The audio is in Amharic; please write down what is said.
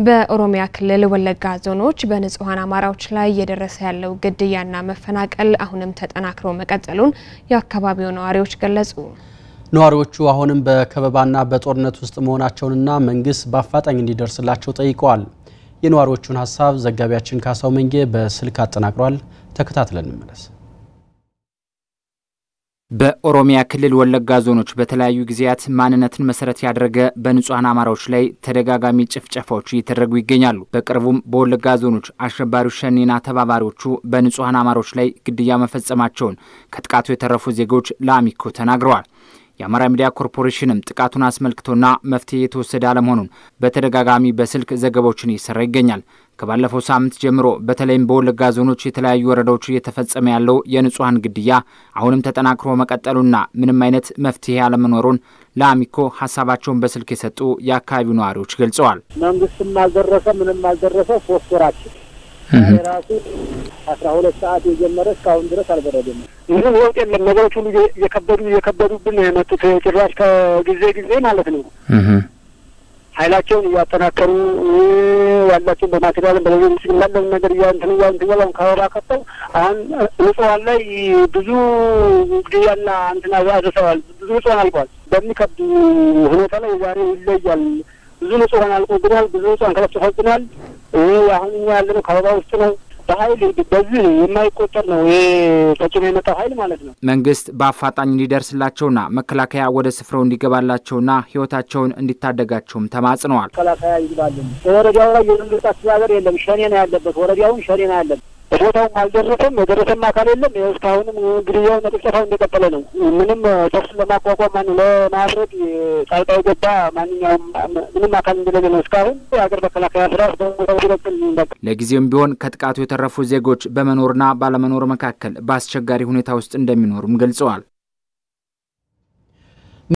በኦሮሚያ ክልል ወለጋ ዞኖች በንጹሐን አማራዎች ላይ እየደረሰ ያለው ግድያና መፈናቀል አሁንም ተጠናክሮ መቀጠሉን የአካባቢው ነዋሪዎች ገለጹ። ነዋሪዎቹ አሁንም በከበባና በጦርነት ውስጥ መሆናቸውንና መንግስት በአፋጣኝ እንዲደርስላቸው ጠይቀዋል። የነዋሪዎቹን ሀሳብ ዘጋቢያችን ካሳው መንጌ በስልክ አጠናቅሯል። ተከታትለን እንመለስ። በኦሮሚያ ክልል ወለጋ ዞኖች በተለያዩ ጊዜያት ማንነትን መሰረት ያደረገ በንጹሐን አማራዎች ላይ ተደጋጋሚ ጭፍጨፋዎች እየተደረጉ ይገኛሉ። በቅርቡም በወለጋ ዞኖች አሸባሪው ሸኔና ተባባሪዎቹ በንጹሐን አማራዎች ላይ ግድያ መፈጸማቸውን ከጥቃቱ የተረፉ ዜጎች ለአሚኮ ተናግረዋል። የአማራ ሚዲያ ኮርፖሬሽንም ጥቃቱን አስመልክቶና መፍትሄ የተወሰደ አለመሆኑን በተደጋጋሚ በስልክ ዘገባዎችን እየሰራ ይገኛል። ከባለፈው ሳምንት ጀምሮ በተለይም በወለጋ ዞኖች የተለያዩ ወረዳዎች እየተፈጸመ ያለው የንጹሐን ግድያ አሁንም ተጠናክሮ መቀጠሉና ምንም አይነት መፍትሄ አለመኖሩን ለአሚኮ ሀሳባቸውን በስልክ የሰጡ የአካባቢው ነዋሪዎች ገልጸዋል። መንግስትም አልደረሰ ምንም አልደረሰ ሶስት ወራችን ራሱ አስራ ሁለት ሰዓት የጀመረ እስካሁን ድረስ አልበረደም። ምንም ለውጥ የለም። ነገሮች ሁሉ እየከበዱ እየከበዱብን ነው የመጡት ጭራሽ ከጊዜ ጊዜ ማለት ነው። ኃይላቸውን እያጠናከሩ ያላቸውን በማቴሪያልም በሌሎች ያለውን ነገር እያንትን እያንትን እያለን ከወራ ከተው አሁን ንጹሐን ላይ ብዙ ግድያና እንትን አድርሰዋል። ብዙ ንጹሐን አልቋል። በሚከብዱ ሁኔታ ላይ ዛሬ ይለያል። ብዙ ንጹሐን አልቆብናል። ብዙ ንጹሐን ተለፍተፈብናል። አሁን እኛ ያለነው ከበባ ውስጥ ነው። በኃይል በዚህ የማይቆጠር ነው ይሄ ተጭኖ የመጣው ኃይል ማለት ነው። መንግስት በአፋጣኝ እንዲደርስላቸውና መከላከያ ወደ ስፍራው እንዲገባላቸውና ሕይወታቸውን እንዲታደጋቸውም ተማጽነዋል። መከላከያ ይግባልን። በወረዳው ላይ የመንግስት አስተዳደር የለም። ሸኔ ነው ያለበት። ወረዳውን ሸኔ ነው ያለበት። ቦታውም አልደረሰም። የደረሰም አካል የለም። እስካሁንም ግድያው መጥፍጨፋው እንደቀጠለ ነው። ምንም ተኩስ ለማቋቋም ማን ለማድረግ ጣልቃ የገባ ማንኛውም ምንም አካል እንደሌለ ነው። እስካሁን የሀገር መከላከያ ስራ በቦታው ሲበቅል ለጊዜውም ቢሆን ከጥቃቱ የተረፉ ዜጎች በመኖርና ባለመኖር መካከል በአስቸጋሪ ሁኔታ ውስጥ እንደሚኖሩም ገልጸዋል።